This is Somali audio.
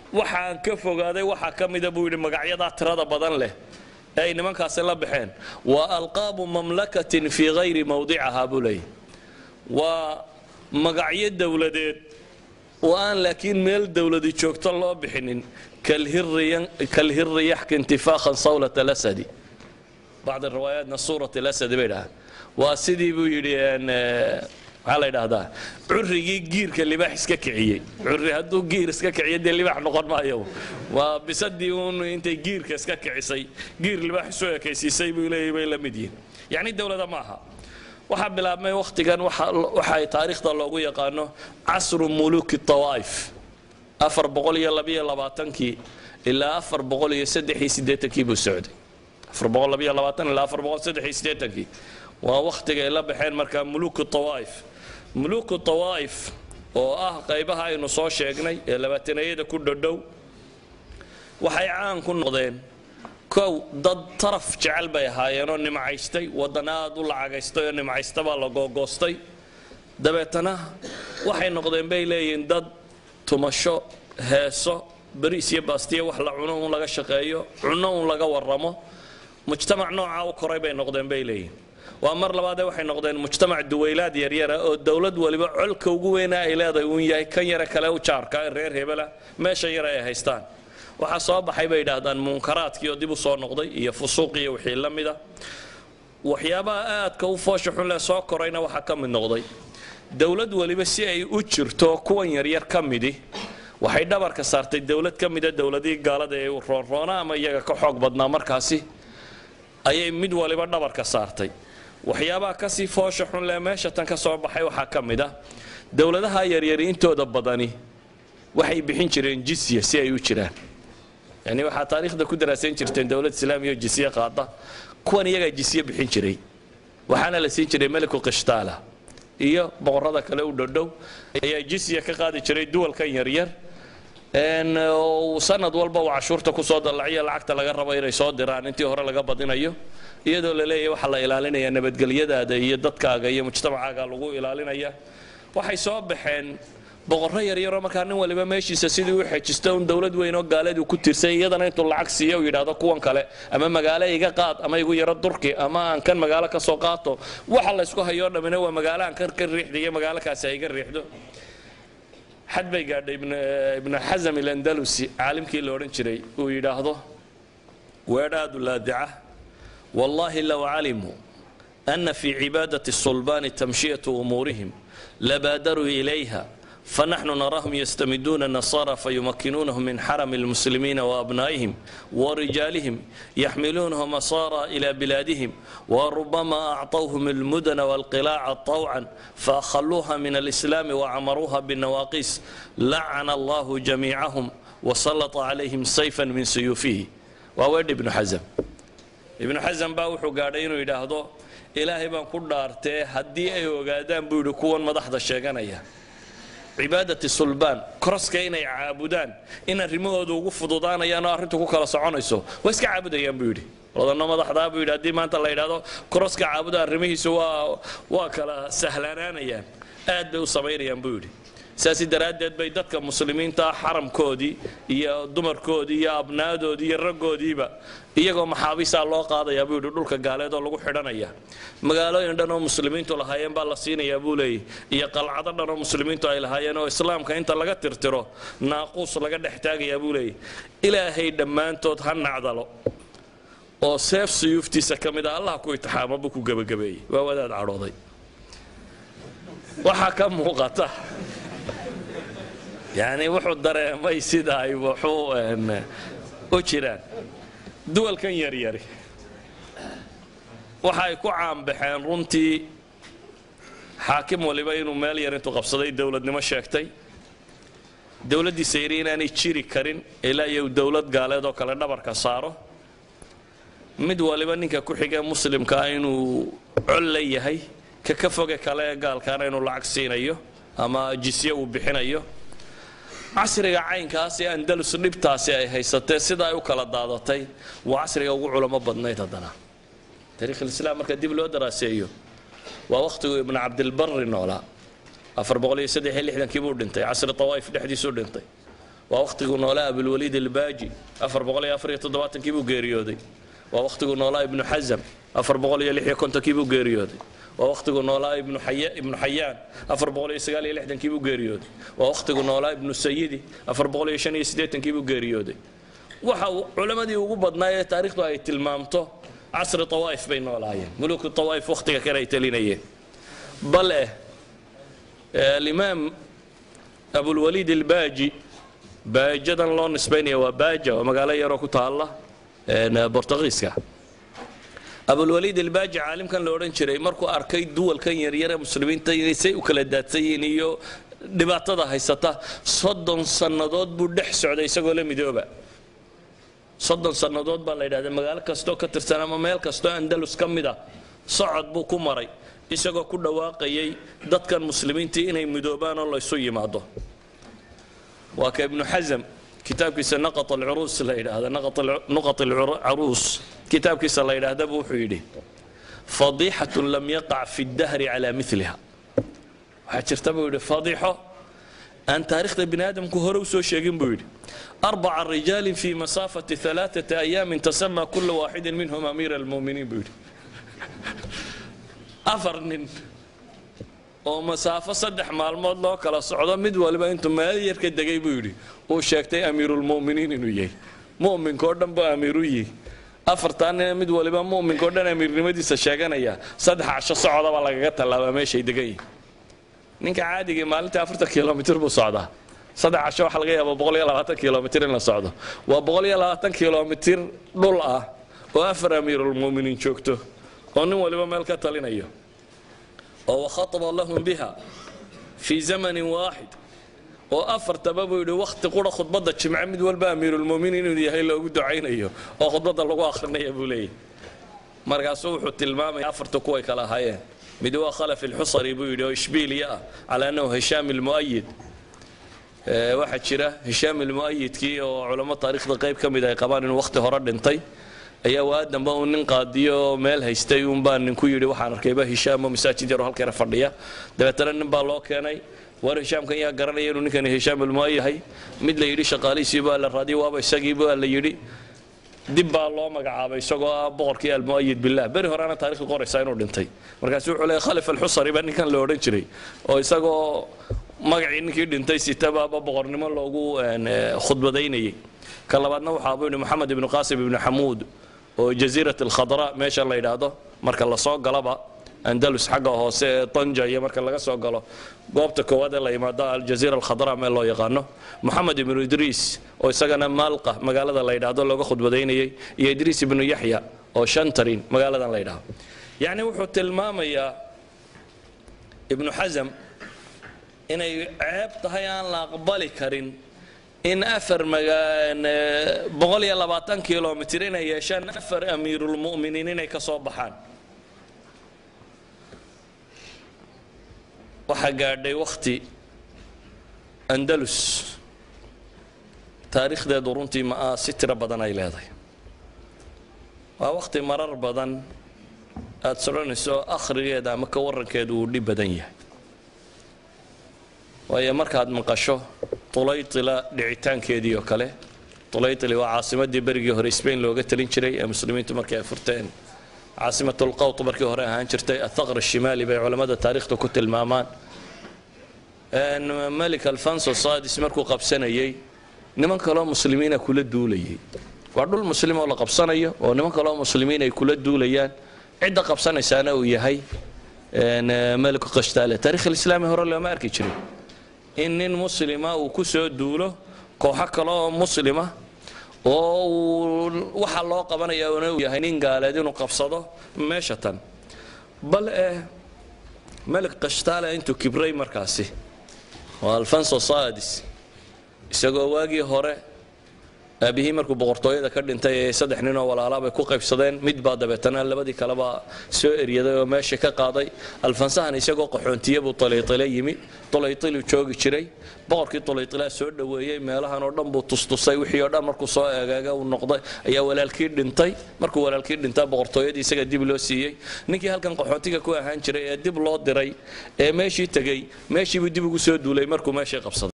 waxaan ka fogaaday waxaa ka mida buu yidhi magacyadaa tirada badan leh ee ay nimankaasi la baxeen waa alqaabu mamlakatin fii hayri mawdicaha buu leeyahy waa magacyo dowladeed oo aan laakiin meel dowladi joogto loo bixinin kalhiri yaxki intifaakhan sawlat alasadi bacd riwaayaatna suurat alasadi bay dhahaan waa sidii buu yidhi maxaa la yidhaahdaa currigii giirka libaax iska kiciyey curri hadduu giir iska kiciyo dee libaax noqon maayo waa bisadii uun intay giirka iska kicisay giir libaax isu ekaysiisay buu leeyahy bay la mid yihin yacni dowlada ma aha waxaa bilaabmay wakhtigan waxa ay taariikhda loogu yaqaano casru muluki tawaa'if afar boqol iyo labiyo labaatankii ilaa afar boqol iyo saddex iyo siddeetankii buu socday afar boqol labiyo labaatan ilaa afar boqol saddex iyo siddeetankii waa wakhtiga ay la baxeen markaa muluku tawaa'if muluku tawaa'if oo ah qaybaha aynu soo sheegnay ee labaatanayada ku dhodhow waxay caan ku noqdeen kow dad taraf jecel bay ahaayeenoo nimcaystay waddan aad u lacagaystay oo nimcaysta baa la googoostay dabeetana waxay noqdeen bay leeyihiin dad tumasho heeso bariis iyo baastiya wax la cuno un laga shaqeeyo cunno un laga warramo mujtamac noocaa u koray bay noqdeen bay leeyihiin waa mar labaadee waxay noqdeen mujtamac duwaylaad yaryara oo dowlad waliba colka ugu weyna ay leedahay uun yahay kan yare kale u jaarka ee reer hebela meesha yare ay haystaan waxaa soo baxay bay yidhaahdaan munkaraadkii oo dib u soo noqday iyo fusuuq iyo wixii la mida waxyaabaha aadka u foosha xun leh soo korayna waxaa ka mid noqday dowlad waliba si ay u jirto kuwan yaryar ka midi waxay dhabarka saartay dowlad ka mida dowladihii gaalada ee roonroona ama iyaga ka xoog badnaa markaasi ayay mid waliba dhabarka saartay waxyaabaha kasii foosha xun leh meesha tan ka soo baxay waxaa ka mid ah dowladaha yaryari intooda badani waxay bixin jireen jisya si ay u jiraan yani waxaa taariikhda ku daraasayn jirteen dowlad islaamiya oo jisye qaada kuwan iyagaa jisye bixin jiray waxaana la siin jiray meliku qishtaala iyo boqorada kale u dhodhow ayaa jisya ka qaadi jiray duwalkan yaryar sanad walba uu cashuurta kusoo dallaciyo lacagta laga rabo inay soo diraan intii hore laga badinayo iyadoo la leeyahy waxaa la ilaalinaya nabadgelyadaada iyo dadkaaga iyo mujtamacaaga lagu ilaalinaya waxay soo baxeen boqorro yaryaroo markaa nin waliba meeshiisa sidii u xejista un dowlad weyn oo gaaleedu ku tirsay iyadana intuu lacag siiyo u yidhaahdo kuwan kale ama magaalo iga qaad ama igu yaro durki ama aan kan magaalo ka soo qaato waxa laysku hayoo dhammina waa magaalo aan kan ka riixda iyo magaalo kaasi ay iga riixdo xad bay gaadhay ibnu xasam ilandalusi caalimkii la odhan jiray uu yidhaahdo weedhaadu laadica wallaahi low calimuu ana fii cibaadati sulbaani tamshiyatu umuurihim labaadaruu ilayha فنحن نراهم يستمدون النصارى فيمكنونهم من حرم المسلمين وأبنائهم ورجالهم يحملونهم أسارى إلى بلادهم وربما أعطوهم المدن والقلاع طوعا فأخلوها من الإسلام وعمروها بالنواقيس لعن الله جميعهم وسلط عليهم سيفا من سيوفه وأود ابن حزم ابن حزم باوحو قاعدين يداهدو إلهي بان كدارتي هدي أي وقادان بيدو كون مدحض الشيغانية cibaadati sulbaan koroska inay caabudaan in arrimahooda ugu fududaanayaan oo arrintu ku kala soconayso waa iska caabudayaan buu yidhi odanno madaxdaa buu yidhi haddii maanta la yidhaahdo koroska caabuda arrimihiisu waa waa kala sahlanaanayaan aad bay u samaynayaan buu yidhi saasi daraaddeed bay dadka muslimiinta xaramkoodii iyo dumarkoodii iyo abnaadoodii iyo raggoodiiba iyagoo maxaabiisaa loo qaadayaa buu yidhi dhulka gaaleed oo lagu xidhanaya magaalooyin dhan oo muslimiintu lahaayeen baa la siinayaa buu leeyay iyo qalcado dhan oo muslimiintu ay lahaayeen oo islaamka inta laga tirtiro naaquus laga dhex taagayaa buu leeyay ilaahay dhammaantood ha nacdalo oo seef suyuuftiisa ka mid ah allah ku itixaamo buu ku gebagabeeyey waa wadaad cadhooday waxaa ka muuqata yani wuxuu dareemay sida ay wuxuu u jiraan duwalkan yaryari waxa ay ku caanbaxeen runtii xaakim waliba inuu meel yar intuu qabsaday dowladnimo sheegtay dowladdiisa yari inaanay jiri karin ilaa iyo dowlad gaaleed oo kale dhabarka saaro mid waliba ninka ku xigee muslimkaa inuu col la yahay ka ka foge kale ee gaalkaana inuu lacag siinayo ama jisye uu bixinayo casriga caynkaas ee andalus dhibtaasi ay haysatee sida ay u kala daadatay waa casriga ugu culamo badnayd haddana taariikhilislam marka dib loo daraaseeyo waa wakhtiguu ibnu cabdilbari noolaa afar boqol iyo saddex iyo lixdankii buu dhintay casri tawaa'if dhexdiisuu dhintay waa wakhtiguu noolaa abulwaliid albaaji afar boqol iyo afar iyo toddobaatankii buu geeriyooday waa wakhtiguu noolaa ibnu xasam afar boqol iyo lix iyo kontonkii buu geeriyooday waa wakhtiguu noolaa ibnu xayaan afar boqol iyo sagaal iyo lixdankii buu geeriyooday waa wakhtiguu noolaa ibnu sayidi afar boqol iyo shan iyo siddeetankii buu geeriyooday waxa uu culammadii ugu badnaa ee taariikhdu ay tilmaamto casri tawaa'if bay noolaayeen muluku tawaa'if wakhtiga kale ay talinayeen bale alimaam abulwaliid albaaji baajadan loo nisbaynaya waa baaja waa magaalo yaroo ku taalla bortugiiska abulwaliid albaaji caalimkan la odhan jiray markuu arkay duwalkan yaryare muslimiinta inay say u kala daadsan yihiin iyo dhibaatada haysata soddon sannadood buu dhex socday isagoo la midooba soddon sannadood baa la yidhahda magaalo kastoo ka tirsan ama meel kastoo andalus ka mid a socod buu ku maray isagoo ku dhawaaqayay dadkan muslimiintii inay midoobaan oo laysu yimaado waa ka ibnu xasam kitaabkiisa naqat alcuruus la yidhaahda nuqat alcaruus kitaabkiisa la yidhaahdaba wuxuu yidhi fadiixatun lam yaqac fi ddahri calaa miliha waxaa jirta buu yidhi fadiixo aan taarikhda bini aadamku hore usoo sheegin buu yidhi arbaca rijaalin fi masaafati alaaثata ayaamin tasama kula waaxidin minhum amiira almuminiin buu yidhi afar nin oo masaafo saddex maalmood loo kala socdo mid waliba intuu meel yar ka degay buu yidhi uu sheegtay amiirulmu'miniin inuu yahay mu'minkao dhan buu amiiru yihi afartaa nina mid waliba mu'minkao dhan amiirnimadiisa sheeganaya saddex casho socodaba lagaga tallaabaa meeshay degan yihin ninka caadigii maalintii afartan kilomitir buu socdaa saddex casho waxaa laga yaaba boqol iyo labaatan kilomitir in la socdo waa boqol iyo labaatan kilomitir dhul ah oo afar amiirulmu'miniin joogto oo nin waliba meel ka talinayo oo wakhataba lahum biha fii zamanin waaxid oo afartaba buu yidhi wakhti qura khudbadda jimce mid walba amiirulmuminiin inuu yahay loogu ducaynayo oo khudbadda lagu akhrinaya buu leeyahy markaasuu wuxuu tilmaamaya afarta kuway kala ahaayeen mid waa khalaf ilxusari buu yidhi oo ishbiiliya ah calaa annahu hishaam ilmu'ayid waxaa jira hishaam ilmu'ayidkii oo culamo taariikhda qayb ka mid ay qabaan inuu wakhti hore dhintay ayaa waa damba uu nin qaadiyo meel haystay uunbaa ninku yidhi waxaan arkayba hishaamo masaajid yaroo halkeena fadhiya dabeetana nin baa loo keenay war hishaamkan yaa garanaya inuu ninkani hishaam ilmu'a yahay mid la yidhi shaqaalihiisii baa la raadiyay waaba isagii baa la yidhi dib baa loo magacaabay isagoo ah boqorkii almu'ayid billah beri horeana taarikhdu qoraysaa inuu dhintay markaasu wuxuu leeyahay khalif alxusari baa ninkan la odhan jiray oo isagoo magacii ninkii dhintay sitabaaba boqornimo loogu khudbadaynayay ka labaadna waxaa buu yidhi moxamed ibnu qaasim ibnu xamuud oo jasiirat alkhadra meesha la yidhaahdo marka la soo galaba andalus xagga hoose ee tanja iyo marka laga soo galo goobta koowaad ee la yimaado aljaziira alkhadra meel loo yaqaano moxamed ibnu idriis oo isagana maalqa magaalada la yidhaahdo looga khudbadaynayay iyo idriis ibnu yaxya oo shantarin magaaladan la yidhaahdo yacni wuxuu tilmaamayaa ibnu xasam inay ceeb tahay aan la aqbali karin in afar boqol iyo labaatan kilomitir inay yeeshaan afar amiirulmu'miniin inay ka soo baxaan waxaa gaadhay wakhti andalus taariikhdeedu runtii ma ah si tiro badan ay leedahay waa wakhti marar badan aada soconayso akhrigeeda ama ka warankeedu uu dhib badan yahay waayo markaad maqasho tulaytila dhicitaankeedii oo kale tulaytili waa caasimadii berigii hore spain looga talin jiray ee muslimiintu markii ay furteen caasimatulqawt markii hore ahaan jirtay athaqr shimaali bay culammada taariikhda ku tilmaamaan malik alfonso sadis markuu qabsanayay niman kaloo muslimiina kula duulayay waa dhul muslim oo la qabsanayo oo niman kaloo muslimiin ay kula duulayaan cidda qabsanaysaana uu yahay maliku qashtaale taarikh alislaami hore looma arki jirin in nin muslima uu ku soo duulo kooxo kale oo muslima oo uu waxa loo qabanaya una uu yahay nin gaaleed inuu qabsado meesha tan bal eh malik qashtaale intuu kibray markaasi oo alfonso sadis isagoo waagii hore aabihii markuu boqortooyada ka dhintay ee saddex nin oo walaalaabay ku qaybsadeen mid baa dabeetana labadii kaleba soo eryaday oo meesha ka qaaday alfansahan isagoo qaxoontiye buu tulaytile yimi tulaytiluu joogi jiray boqorkii tulaytilaa soo dhoweeyey meelahan oo dhan buu tustusay wixii oo dhan markuu soo eegaaga uu noqday ayaa walaalkii dhintay markuu walaalkii dhintaa boqortooyadii isaga dib loo siiyey ninkii halkan qaxoontiga ku ahaan jiray ee dib loo diray ee meeshii tegey meeshiibuu dib ugu soo duulay markuu meeshii qabsaday